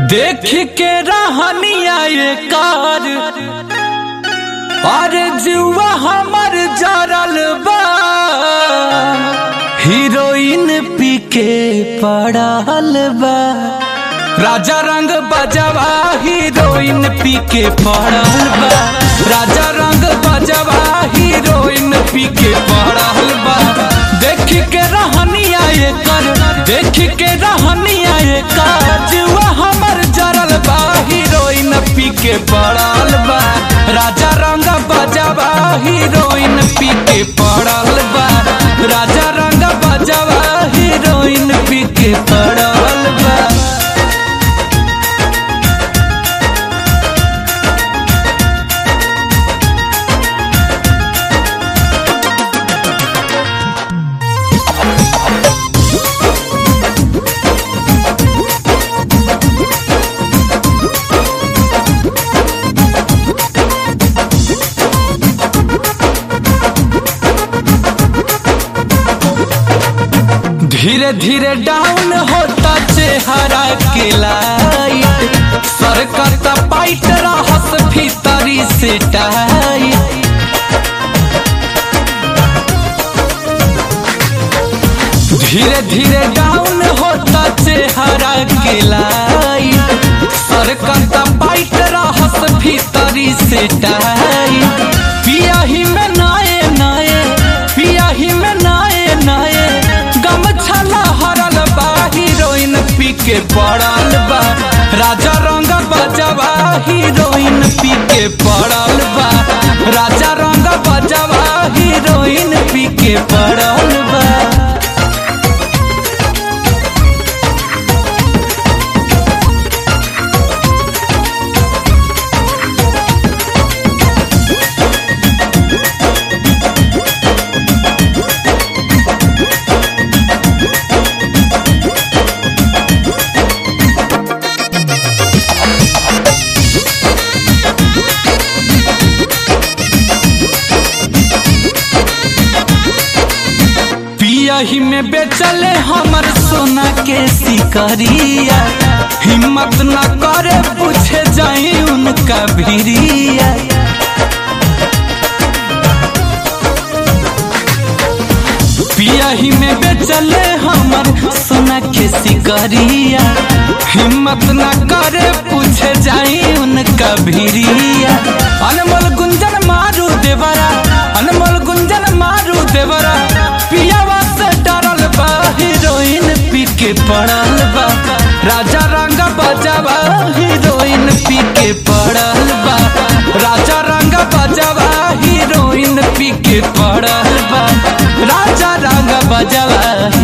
देख के रहनिया ये कार और जुआ हमर जरल बा हीरोइन पी के पड़ल बा राजा रंग बजवा हीरोइन पी के पड़ल बा राजा रंग बजवा हीरोइन पी के पड़ल बा देख के रहनिया ये कर देख के रहनिया ये कर जुआ हमर जरल बा हीरोइन पी के पड़ल बा राजा रंग बजवा हीरोइन पी के पड़ल बा राजा रंग बजवा हीरोइन पी के पड़ल बा धीरे धीरे डाउन होता चेहरा के लाइट सरकता पाइट रहस भीतरी से टाइट धीरे धीरे डाउन होता चेहरा के लाइट सरकता पाइट रहस भीतरी से टाइट पिया ही में नाए नाए पिया ही में नाए नाए गमछला हरल बा हीरोइन पी के पड़ल बा राजा रंग बजवा हीरोइन पी के पड़ल बा राजा रंग बजवा हीरोइन पी के पड़ल बा पियही में बेचले हमर सोना के सिकरिया हिम्मत न करे पूछे जाई उनका भिरिया पियही में बेचले हमर सोना के सिकरिया हिम्मत न करे पूछे जाई उनका भिरिया अनमोल गुंजन मारू देवरा अनमोल गुंजन मारू देवरा पियावा से डरल बा हीरोइन पी के पड़ल बा राजा रंग बजावा हीरोइन पी के पड़ल बा राजा रंग बजावा हीरोइन पी के पड़ल बा राजा रंग बजावा